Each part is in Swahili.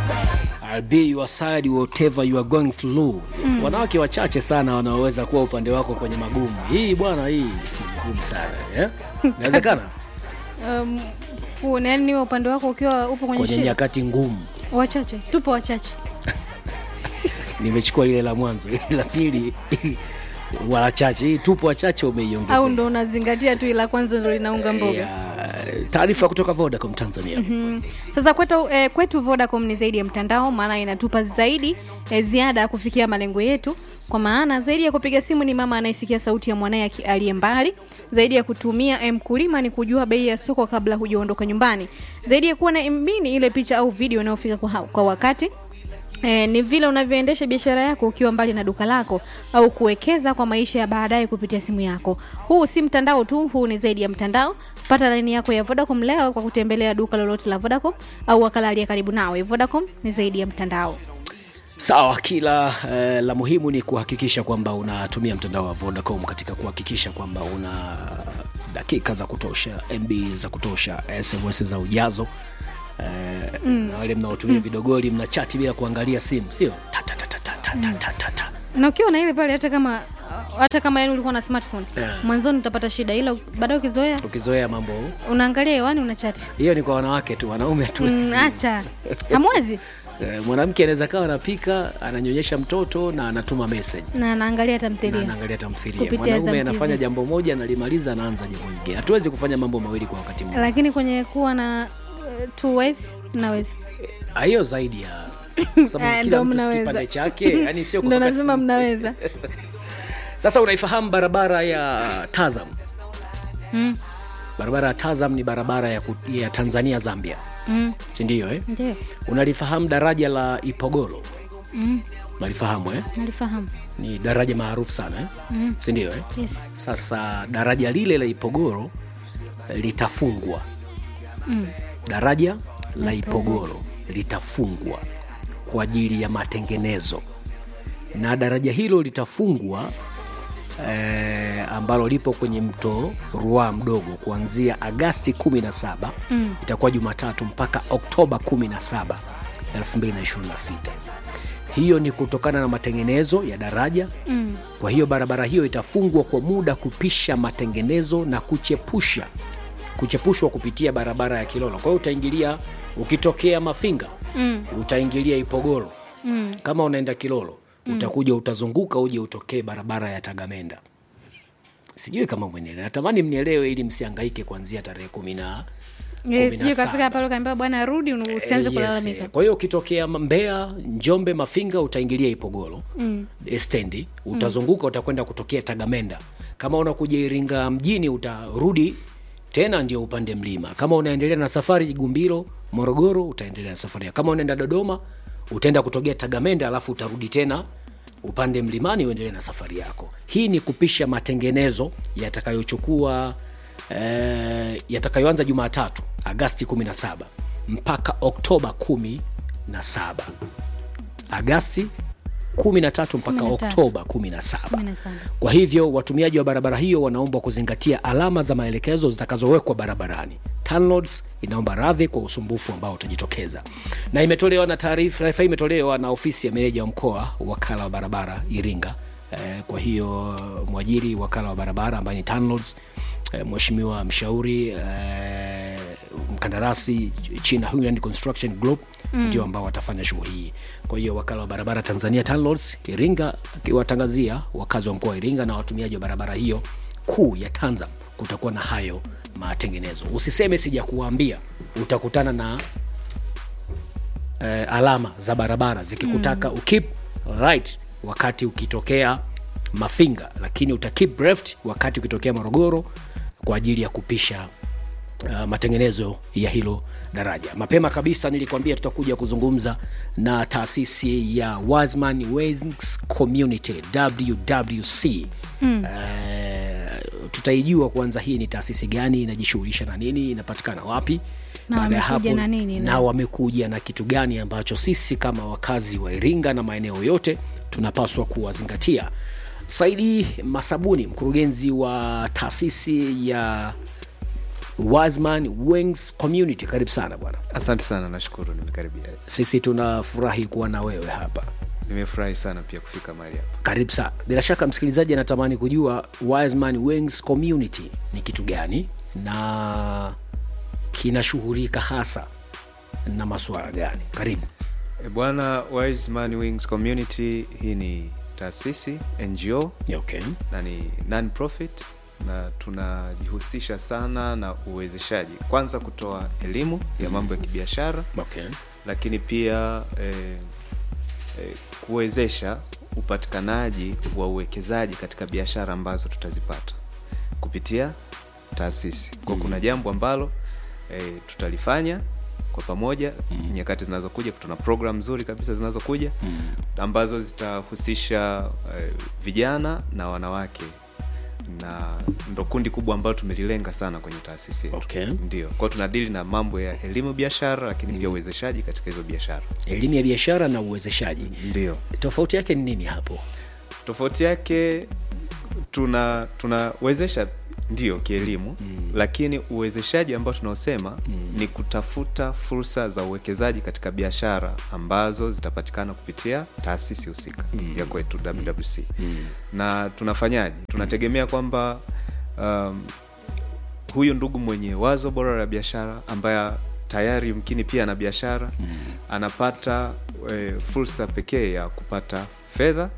I'll be your side whatever you are going through. Wanawake wachache sana wanaoweza kuwa upande wako kwenye magumu. Hii bwana, hii ni ngumu sana eh? Inawezekana Um, kuna yani niwe upande wako ukiwa upo kwenye kwenye shida. nyakati ngumu. Wachache, tupo wachache. Nimechukua lile la mwanzo, ile la pili wachache. Hii tupo wachache, umeiongeza Au ndo unazingatia tu ila kwanza ndo linaunga mboga. Ya, taarifa kutoka Vodacom Tanzania. Mm. Sasa kwetu, eh, kwetu Vodacom ni zaidi ya mtandao, maana inatupa zaidi eh, ziada ya kufikia malengo yetu. Kwa maana zaidi ya kupiga simu ni mama anayesikia sauti ya mwanaye aki- aliye mbali. Zaidi ya kutumia eh, mkulima ni kujua bei ya soko kabla hujaondoka nyumbani. Zaidi ya kuwa na MB ni ile picha au video inayofika kwa, ha- kwa wakati. E, ni vile unavyoendesha biashara yako ukiwa mbali na duka lako au kuwekeza kwa maisha ya baadaye kupitia simu yako. Huu si mtandao tu, huu ni zaidi ya mtandao. Pata laini yako ya Vodacom leo kwa kutembelea duka lolote la Vodacom au wakala aliye karibu nawe. Vodacom ni zaidi ya mtandao. Sawa, kila eh, la muhimu ni kuhakikisha kwamba unatumia mtandao wa Vodacom katika kuhakikisha kwamba una dakika za kutosha, MB za kutosha, SMS za ujazo eh, na wale mnaotumia vidogoli mna chati bila kuangalia simu, sio Ta, ta, ta, ta, ta, ta, ta, ta, ta, ta. Na ukiwa na ile pale hata kama hata kama yani ulikuwa na smartphone Yeah. mwanzoni utapata shida, ila baadaye ukizoea Ukizoea mambo unaangalia hewani unachati. hiyo ni kwa wanawake tu, wanaume tu Mm, acha hamwezi Eh, mwanamke anaweza kawa anapika, ananyonyesha mtoto na anatuma message na anaangalia na tamthilia. anaangalia tamthilia. Kupitia Mwanaume Azam TV. anafanya jambo moja, analimaliza, anaanza jambo lingine. Hatuwezi kufanya mambo mawili kwa wakati mmoja. Lakini kwenye kuwa na uh, two wives naweza. Ah, hiyo zaidi ya kwa sababu Ah, kila ndo mtu si mnaweza. kipande chake, yani sio kwa Ndo wakati nasema mmoja. mnaweza. Sasa unaifahamu barabara ya Tazam? Mm. Barabara ya Tazam ni barabara ya, ku, ya Tanzania Zambia, Mm. si ndio eh? Ndio. Unalifahamu daraja la Ipogolo? Mm. Nalifahamu eh? Nalifahamu. Ni daraja maarufu sana eh? Mm. si ndio eh? Yes. Sasa daraja lile la Ipogoro litafungwa. Mm. Daraja la Ipogoro litafungwa kwa ajili ya matengenezo, na daraja hilo litafungwa eh, ambalo lipo kwenye mto Ruaha mdogo kuanzia Agasti 17 Mm. itakuwa Jumatatu mpaka Oktoba 17, 2026. Hiyo ni kutokana na matengenezo ya daraja Mm. kwa hiyo barabara hiyo itafungwa kwa muda kupisha matengenezo na kuchepusha kuchepushwa kupitia barabara ya Kilolo. Kwa hiyo utaingilia ukitokea Mafinga Mm. utaingilia Ipogoro. Mm. Kama unaenda Kilolo utakuja utazunguka uje utokee barabara ya Tagamenda. Sijui kama mwenelewa, natamani mnielewe ili msiangaike kuanzia tarehe kumi na Eh, kumi na sijui kafika saba. pale ukaambia bwana rudi usianze Eh, yes, kulalamika. eh. Kwa hiyo ukitokea Mbeya, Njombe, Mafinga utaingilia Ipogoro Mm. eh, stendi, utazunguka utakwenda kutokea Tagamenda. Kama unakuja Iringa mjini utarudi tena ndio upande mlima. Kama unaendelea na safari Gumbiro, Morogoro utaendelea na safari. yako. Kama unaenda Dodoma utaenda kutokea Tagamenda alafu utarudi tena upande mlimani uendelee na safari yako. Hii ni kupisha matengenezo yatakayochukua eh, yatakayoanza Jumatatu Agasti 17 mpaka Oktoba 17. Agasti 13 mpaka 13. Oktoba 17. 17. Kwa hivyo watumiaji wa barabara hiyo wanaombwa kuzingatia alama za maelekezo zitakazowekwa barabarani. TANROADS inaomba radhi kwa usumbufu ambao utajitokeza, na imetolewa na taarifa taarifa hii imetolewa na ofisi ya meneja wa mkoa wakala wa barabara Iringa. Eh, kwa hiyo mwajiri wakala wa barabara ambaye ni TANROADS, eh, mheshimiwa mshauri eh, mkandarasi China Huiland Construction Group ndio ambao watafanya shughuli hii. Kwa hiyo wakala wa barabara Tanzania TANROADS Iringa akiwatangazia wakazi wa mkoa wa Iringa na watumiaji wa barabara hiyo kuu ya Tanzam kutakuwa na hayo matengenezo. Usiseme sijakuambia, utakutana na eh, alama za barabara zikikutaka ukip right wakati ukitokea Mafinga, lakini uta keep left wakati ukitokea Morogoro kwa ajili ya kupisha uh, matengenezo ya hilo daraja. Mapema kabisa nilikwambia tutakuja kuzungumza na taasisi ya Wasman Wings Community WWC. Mm. Uh, tutaijua kwanza hii ni taasisi gani, inajishughulisha na nini, inapatikana wapi. Na Baada ya wamekuja hapo na nini, na na- wamekuja na kitu gani ambacho sisi kama wakazi wa Iringa na maeneo yote tunapaswa kuwazingatia. Saidi Masabuni, mkurugenzi wa taasisi ya Wiseman Wings Community. Karibu sana bwana, asante sana nashukuru nimekaribia sisi tunafurahi kuwa na wewe hapa. nimefurahi sana pia kufika mahali hapa Karibu sana. Bila shaka msikilizaji anatamani kujua Wiseman Wings Community ni kitu gani na kinashughulika hasa na masuala gani? Karibu. e, bwana Wise Man Wings Community hii ni taasisi ngo Okay. na ni non profit na tunajihusisha sana na uwezeshaji kwanza kutoa elimu ya mambo ya kibiashara Okay. lakini pia eh, eh, kuwezesha upatikanaji wa uwekezaji katika biashara ambazo tutazipata kupitia taasisi kwa Mm. kuna jambo ambalo eh, tutalifanya kwa pamoja mm. nyakati zinazokuja tuna program nzuri kabisa zinazokuja Mm. ambazo zitahusisha eh, vijana na wanawake na ndo kundi kubwa ambalo tumelilenga sana kwenye taasisi yetu Okay. ndio kwao tunadili na mambo ya elimu biashara lakini pia uwezeshaji katika hizo biashara Elimu ya biashara na uwezeshaji, ndio tofauti yake ni nini hapo? tofauti yake tuna tunawezesha ndio kielimu mm. lakini uwezeshaji ambao tunaosema mm. ni kutafuta fursa za uwekezaji katika biashara ambazo zitapatikana kupitia taasisi husika mm. ya kwetu wwc mm. na tunafanyaje tunategemea kwamba um, huyu ndugu mwenye wazo bora la biashara ambaye tayari mkini pia ana biashara mm. anapata e, fursa pekee ya kupata fedha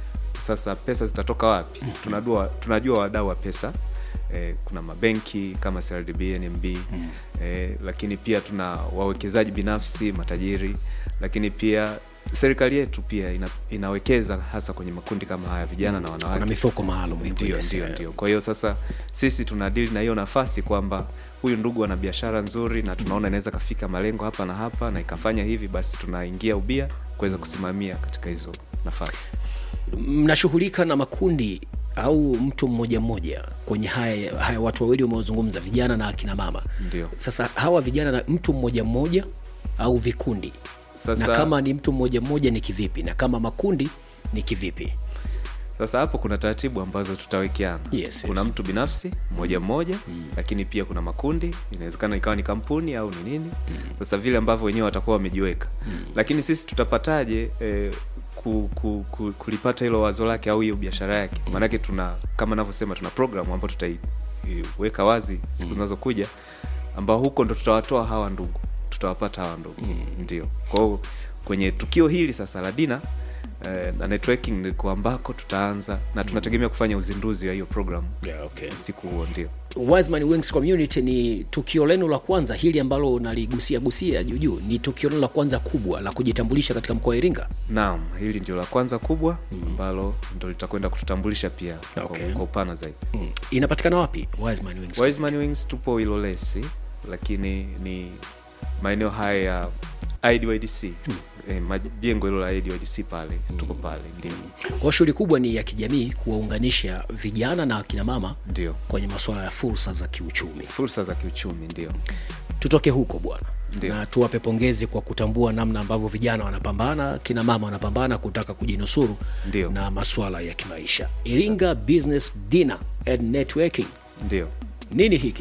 sasa pesa zitatoka wapi tunajua, tunajua wadau wa pesa eh, kuna mabenki kama CRDB, NMB mm. eh, lakini pia tuna wawekezaji binafsi matajiri lakini pia serikali yetu pia ina, inawekeza hasa kwenye makundi kama haya vijana na wanawake Kuna mifuko maalum ipo, ndio yes, ndio eh. ndio kwa hiyo sasa sisi tunadili na hiyo nafasi kwamba huyu ndugu ana biashara nzuri na tunaona inaweza kafika malengo hapa na hapa na ikafanya hivi basi tunaingia ubia kuweza kusimamia katika hizo nafasi mnashughulika na makundi au mtu mmoja mmoja kwenye haya, haya watu wawili umeozungumza vijana na akina mama ndio sasa hawa vijana na mtu mmoja mmoja au vikundi Sasa- na kama ni mtu mmoja mmoja ni kivipi na kama makundi ni kivipi sasa hapo kuna taratibu ambazo tutawekeana Yes, kuna yes. mtu binafsi mmoja mmoja lakini pia kuna makundi inawezekana ikawa ni kampuni au ni nini sasa vile ambavyo wenyewe watakuwa wamejiweka lakini sisi tutapataje eh, ku, ku, ku, kulipata hilo wazo lake au hiyo biashara yake maanake tuna kama navyosema tuna programu ambayo tutaiweka wazi siku zinazokuja ambao huko ndo tutawatoa hawa ndugu tutawapata hawa ndugu ndio kwa hiyo kwenye tukio hili sasa la dina eh, na networking ndiko ambako tutaanza na tunategemea kufanya uzinduzi wa hiyo program yeah, okay. siku huo ndio Wiseman Wings Community ni tukio lenu la kwanza hili ambalo unaligusia gusia juujuu ni tukio lenu la kwanza kubwa la kujitambulisha katika mkoa wa Iringa naam hili ndio la kwanza kubwa ambalo ndo litakwenda kututambulisha pia Okay. kwa, kwa upana zaidi mm. inapatikana wapi Wiseman Wings Wiseman Wings tupo Ilolesi lakini ni maeneo haya ya IDYDC eh, majengo hilo la IDYDC pale tuko pale ndio kwa shughuli kubwa ni ya kijamii kuwaunganisha vijana na akina mama ndio kwenye masuala ya fursa za kiuchumi fursa za kiuchumi ndio tutoke huko bwana Ndio. na tuwape pongezi kwa kutambua namna ambavyo vijana wanapambana kina mama wanapambana kutaka kujinusuru Ndio. na masuala ya kimaisha iringa business dinner and networking ndio nini hiki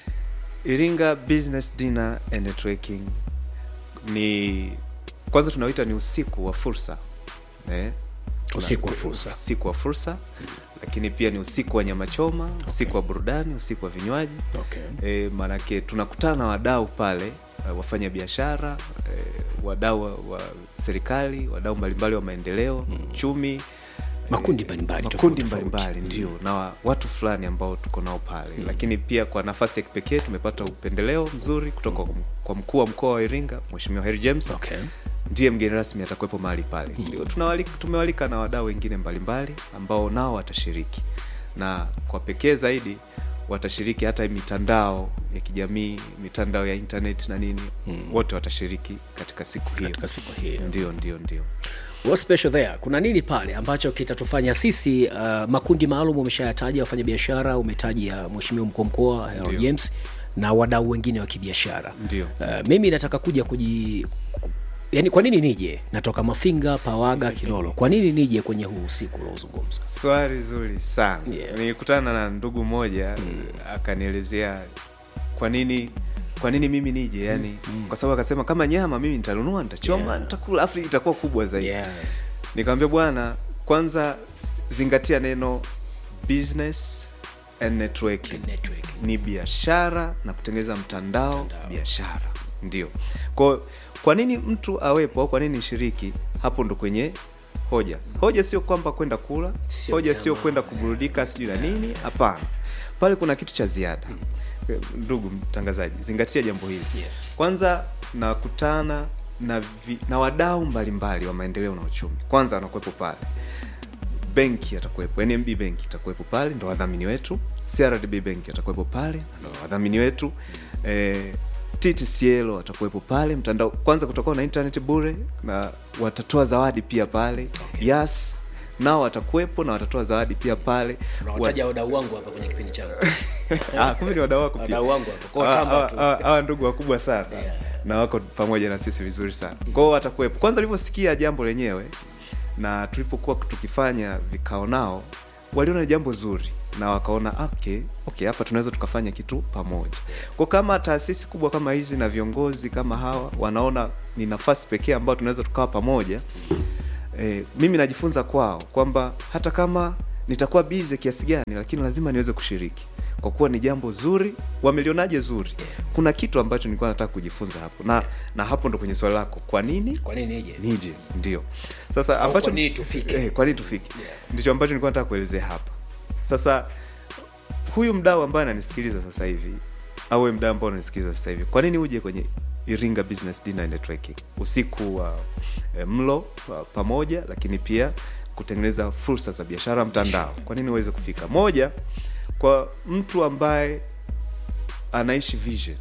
Iringa Business Dinner and Networking ni kwanza tunawita ni usiku wa fursa eh? Tuna- Usiku wa fursa. usiku wa fursa lakini pia ni usiku wa nyama choma usiku wa burudani usiku wa vinywaji okay. e, maanake tunakutana na wadau pale uh, wafanya biashara e, wadau wa, wa serikali wadau mbalimbali wa maendeleo uchumi Makundi mbalimbali, makundi tofauti, tofauti. mbalimbali ndio na wa- watu fulani ambao tuko nao pale lakini pia kwa nafasi ya kipekee tumepata upendeleo mzuri kutoka kwa m- kwa mkuu wa mkoa wa iringa mweshimiwa Harry james Okay. ndiye mgeni rasmi atakuwepo mahali pale ndio tunawalika, tumewalika na wadau wengine mbalimbali ambao nao watashiriki na kwa pekee zaidi watashiriki hata mitandao ya kijamii mitandao ya internet na nini wote watashiriki katika siku hiyo katika siku hii ndio ndio ndio What's special there kuna nini pale ambacho kitatufanya sisi uh, makundi maalum umeshayataja wafanyabiashara umetaja mheshimiwa mkuu wa mkoa Harold Ndio. james na wadau wengine wa kibiashara Ndio. uh, mimi nataka kuja kuji ku- yani kwa nini nije natoka mafinga pawaga kilolo kwa nini nije kwenye huu usiku unaozungumza swali zuri sana Yeah. nilikutana na ndugu mmoja akanielezea kwa nini kwa nini mimi nije yani kwa sababu akasema kama nyama mimi nitanunua nitachoma Yeah. nitakula afu itakuwa kubwa zaidi Yeah. nikamwambia bwana kwanza s- zingatia neno business and networking Network. ni biashara na kutengeneza mtandao, Mtandao. biashara ndio kwa kwa nini mtu awepo au kwa nini nishiriki hapo ndo kwenye hoja hoja sio kwamba kwenda kula Sio hoja nyama. sio kwenda kuburudika sijui na nini hapana pale kuna kitu cha ziada ndugu mtangazaji zingatia jambo hili Yes. kwanza nakutana na, vi, na wadau mbalimbali wa maendeleo na uchumi kwanza wanakuwepo pale benki atakuwepo nmb benki itakuwepo pale ndo wadhamini wetu crdb benki atakuwepo pale ndo wadhamini wetu eh, ttcl watakuwepo pale mtandao kwanza kutakuwa na internet bure na watatoa zawadi pia pale Okay. yas nao watakuwepo na watatoa zawadi pia pale Tunawataja wadau wangu hapa kwenye kipindi changu. Ah, kumbe ni wadau wako pia Wadau wangu hapa. Kwa Hawa- tamba hawa- tu. hawa hawa ndugu wakubwa sana Yeah. na wako pamoja na sisi vizuri sana kwao watakuwepo kwanza ulivyosikia jambo lenyewe na tulipokuwa tukifanya vikao nao waliona ni jambo zuri na wakaona okay okay hapa tunaweza tukafanya kitu pamoja kwa kama taasisi kubwa kama hizi na viongozi kama hawa wanaona ni nafasi pekee ambayo tunaweza tukawa pamoja e, mimi najifunza kwao kwamba hata kama nitakuwa bize kiasi gani lakini lazima niweze kushiriki kwa kuwa ni jambo zuri wamelionaje zuri kuna kitu ambacho nilikuwa nataka kujifunza hapo na na hapo ndo kwenye swali lako kwa nini Kwa nini nije? nije ndio sasa Au ambacho kwa nini tufike? eh, kwa nini tufike Yeah. ndicho ambacho nilikuwa nataka kuelezea hapa sasa huyu mdau ambaye ananisikiliza sasa hivi au wewe mdau ambao unanisikiliza sasa hivi kwa nini uje kwenye iringa business dinner and networking usiku wa eh, mlo wa pamoja lakini pia kutengeneza fursa za biashara mtandao kwa nini uweze kufika moja kwa mtu ambaye anaishi vision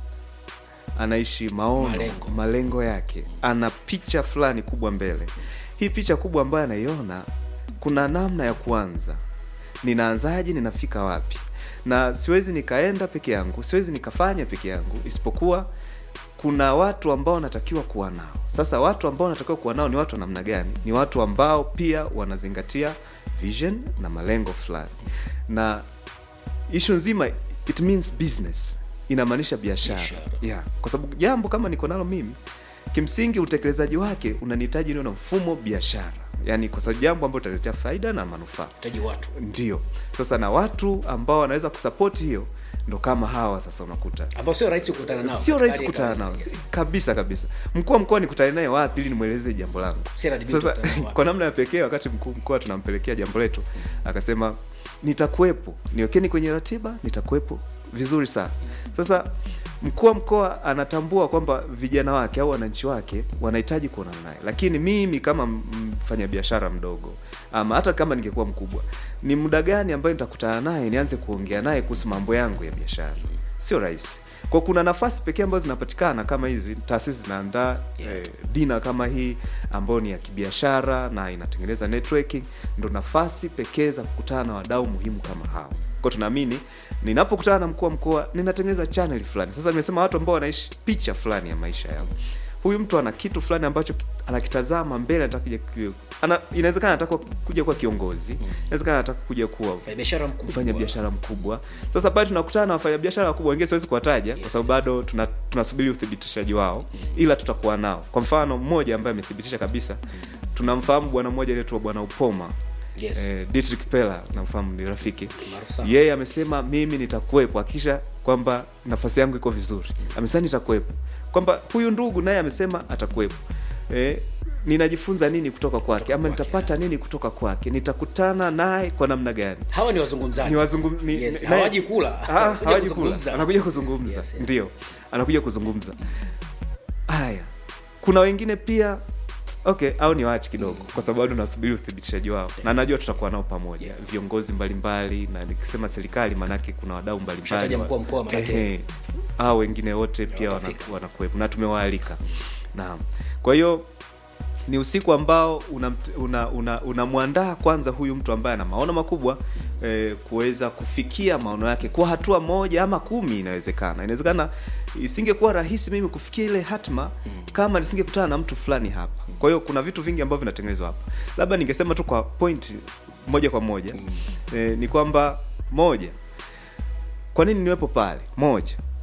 anaishi maono Malengo. malengo yake ana picha fulani kubwa mbele hii picha kubwa ambayo anaiona kuna namna ya kuanza ninaanzaje ninafika wapi na siwezi nikaenda peke yangu siwezi nikafanya peke yangu isipokuwa kuna watu ambao natakiwa kuwa nao sasa watu ambao natakiwa kuwa nao ni watu wa namna gani ni watu ambao pia wanazingatia vision na malengo fulani na ishu nzima it means business inamaanisha biashara Biashara. yeah. kwa sababu jambo kama niko nalo mimi kimsingi utekelezaji wake unanihitaji niwe na mfumo biashara yaani kwa sababu jambo ambalo utaletea faida na manufaa Taji watu. ndio sasa na watu ambao wanaweza kusapoti hiyo ndo kama hawa sasa unakuta Ambao sio rahisi kukutana nao. sio katika rahisi hali ya kukutana kawaida. nao Yes. kabisa kabisa mkuu wa mkoa nikutane naye wapi ili nimweleze jambo langu Si RDB sasa tukutane wapi? kwa namna ya pekee wakati mkuu mkoa tunampelekea jambo letu akasema nitakuwepo niwekeni kwenye ratiba nitakuwepo vizuri sana sasa mkuu wa mkoa anatambua kwamba vijana wake au wananchi wake wanahitaji kuonana naye lakini mimi kama m- mfanyabiashara mdogo ama hata kama ningekuwa mkubwa ni muda gani ambayo nitakutana naye nianze kuongea naye kuhusu mambo yangu ya biashara sio rahisi kwa kuna nafasi pekee ambazo zinapatikana kama hizi taasisi zinaandaa Yeah. eh, dina kama hii ambayo ni ya kibiashara na inatengeneza networking ndo nafasi pekee za kukutana na wadau muhimu kama hao kwa tunaamini ninapokutana na mkuu wa mkoa ninatengeneza channel fulani sasa nimesema watu ambao wanaishi picha fulani ya maisha yao huyu mtu ana kitu fulani ambacho ki- anakitazama mbele anataka kuja ku- ana, inawezekana anataka kuja kuwa kiongozi inawezekana anataka kuja kuwa Mfanya biashara mkubwa. kufanya biashara mkubwa sasa bado tunakutana na wafanyabiashara wakubwa wengine siwezi kuwataja kwa sababu bado tuna, tunasubiri uthibitishaji wao ila tutakuwa nao kwa mfano mmoja ambaye amethibitisha kabisa tunamfahamu bwana mmoja anaitwa bwana upoma Yes. eh, Dietrich Pella namfahamu ni rafiki Maarufu sana. yeye amesema mimi nitakuwepo akisha kwamba nafasi yangu iko vizuri amesema nitakuwepo kwamba huyu ndugu naye amesema atakuwepo eh, ninajifunza nini kutoka kwake ama kwake, nitapata nini kutoka kwake nitakutana naye kwa namna gani Hawa ni wazungumzaji. ni wazungum, ni, Yes, ni- hawaji naye- kula. Ah, Wanakuja hawaji kula kuzungumza. anakuja kuzungumza Yes, yes. ndio anakuja kuzungumza haya kuna wengine pia okay au ni waachi kidogo kwa sababu bado nasubiri uthibitishaji wao na najua tutakuwa nao pamoja viongozi mbalimbali na nikisema serikali maanake kuna wadau mbalimbali Ushataja mkuu wa mkoa maanake. Ehe. hao wengine wote pia wana- watafika. wanakuwepo na tumewaalika naam kwa hiyo ni usiku ambao unamwandaa una, una, unamwandaa kwanza huyu mtu ambaye ana maono makubwa eh, kuweza kufikia maono yake kwa hatua moja ama kumi inawezekana inawezekana isingekuwa rahisi mimi kufikia ile hatma kama nisingekutana na mtu fulani hapa kwa hiyo kuna vitu vingi ambavyo vinatengenezwa hapa labda ningesema tu kwa point moja kwa moja eh, ni kwamba moja kwa nini niwepo pale moja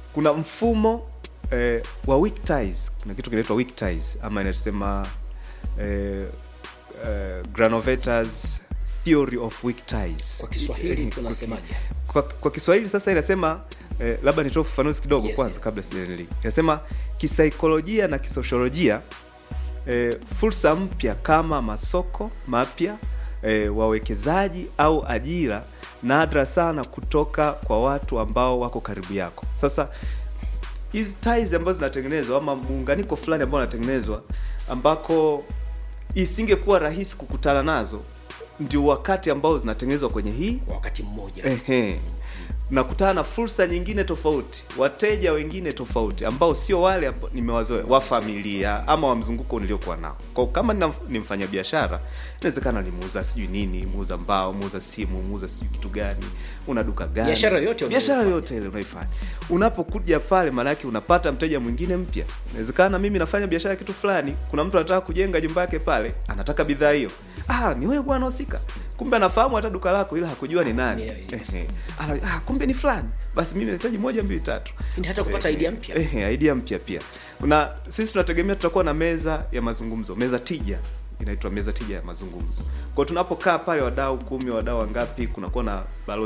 kuna mfumo eh, wa weak ties kuna kitu kinaitwa weak ties ama inasema eh, eh, granoveters theory of weak ties kwa kiswahili tunasemaje kwa, kwa kiswahili sasa inasema eh, labda nitoe ufafanuzi kidogo Yes, kwanza yes. kabla sijaendelea inasema kisaikolojia na kisosiolojia eh, fursa mpya kama masoko mapya eh, wawekezaji au ajira nadra sana kutoka kwa watu ambao wako karibu yako sasa hizi ties ambazo zinatengenezwa ama muunganiko fulani ambao unatengenezwa ambako isingekuwa rahisi kukutana nazo ndio wakati ambao zinatengenezwa kwenye hii kwa wakati mmoja ehe nakutana na fursa nyingine tofauti wateja wengine tofauti ambao sio wale ambao nimewazoea wa familia ama wa mzunguko niliokuwa nao kwa kama nina- ni mfanya biashara inawezekana ni muuza sijui nini muuza mbao muuza simu muuza sijui kitu gani una duka gani Biashara yoyote biashara unayoifanya. yoyote ile unaifanya unapokuja pale maanake unapata mteja mwingine mpya inawezekana mimi nafanya biashara kitu fulani kuna mtu anataka kujenga jumba yake pale anataka bidhaa hiyo ah ni wewe bwana husika kumbe anafahamu hata duka lako ila hakujua ni nani Yeah, yeah. Ehe. Ana, ah, kumbe ni fulani basi mimi nahitaji moja mbili tatu Ni hata kupata Ehe. idea mpya. Ehe, idea mpya pia na sisi tunategemea tutakuwa na meza ya mazungumzo meza tija inaitwa meza tija ya mazungumzo kwao tunapokaa pale wadau kumi wadau wangapi kunakuwa na balozi